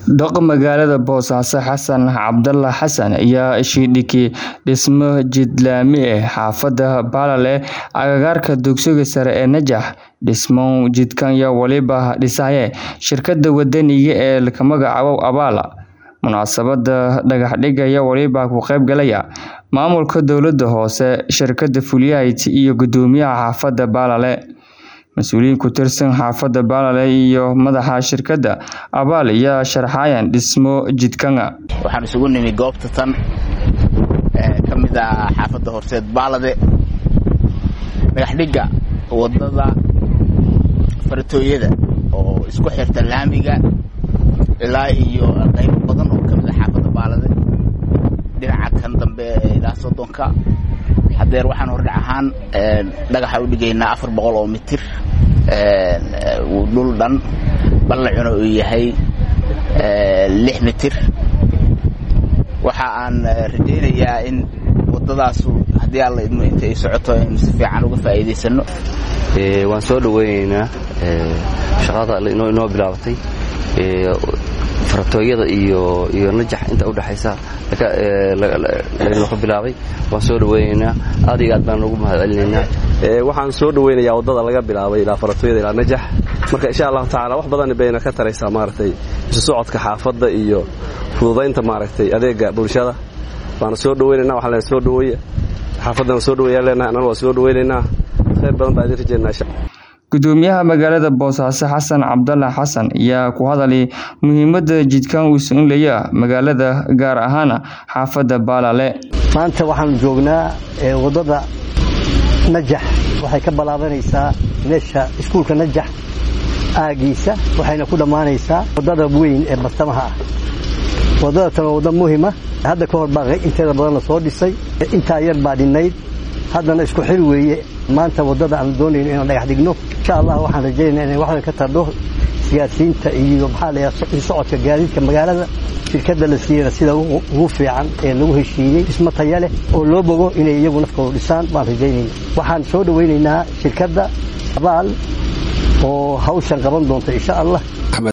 Doqa magaalada Boosaaso Xasan Cabdalla Xasan ayaa shidhiki dhismo jid laami ah xaafada Balale agagaarka dugsiga sare ee Najax. Dhismo jidkan ayaa waliba dhisaya shirkadda wadaniga ee la magacaabo Abala. Munaasabadda dhagax-dhigga ayaa waliba ka qayb galaya maamulka dowladda hoose, shirkadda Fulight iyo guddoomiyaha xaafadda Balale. Mas'uuliyiin ku tirsan xaafadda Balale iyo madaxa shirkadda Abal ayaa sharaxaya dhismo jidkan. waxaan isugu nimi goobta tan ee ka mid ah xaafadda horseed baalade dhagaxdhigga wadada faratooyada oo isku xirta laamiga ilaa iyo qaybo badan oo ka mid ah xaafadda baalade dhinaca kan dambe ee ilaa soddonka hadeer waxaan hordhac ahaan dhagaxa u dhigaynaa afar boqol oo mitir dhul dhan ballacuna uu yahay lix mitir waxa aan rajaynayaa in wadadaasu haddii alla idmo inta ay socoto aynu si fiican uga faa'iidaysano waan soo dhaweyneynaa shaqada inoo bilaabatay faratooyada iyo iyo najax inta udhexaysa laynoo ka bilaabay waan soo dhaweyneynaa aad iyo aad baan ugu mahad celinaynaa waxaan soo dhaweynayaa waddada laga bilaabay ilaa faratooyada ilaa najax marka insha allahu tacala wax badan bayna ka taraysaa maaragtay isu socodka xaafadda iyo fududaynta maaragtay adeega bulshada waana soo dhaweynaynaa waxaa leen soo dhaweeya xaafaddana soo dhaweeyaa leenahay annana waa soo dhaweynaynaa khayr badan baa idin rajeynaa Guddoomiyaha magaalada Boosaaso Xasan Cabdalla Xasan ayaa ku hadalay muhiimadda jidkan uu siin leeyahay magaalada gaar ahaan xaafadda Balale. maanta waxaan joognaa waddada najax waxay ka balaabanaysaa meesha iskuulka najax aagiisa waxayna ku dhammaanaysaa waddada weyn ee bartamaha ah waddada tan waa wadda muhima hadda ka hor baa inteeda badan la soo dhisay intaa yar baa dhinnayd haddana isku xil weeye maanta waddada aan doonayno inaan dhagax dhigno insha allah waxaan rajaynaa inay waxdan ka tardho siyaasiyiinta iyo maxaa la yidhaha socodka gaadiidka magaalada shirkadda la siiyana sida ugu fiican ee lagu heshiiyey dhismo taya leh oo loo bogo inay iyagu nafkooda dhisaan baan rajaynayna waxaan soo dhawaynaynaa shirkadda abaal oo hawshan qaban doonta insha allah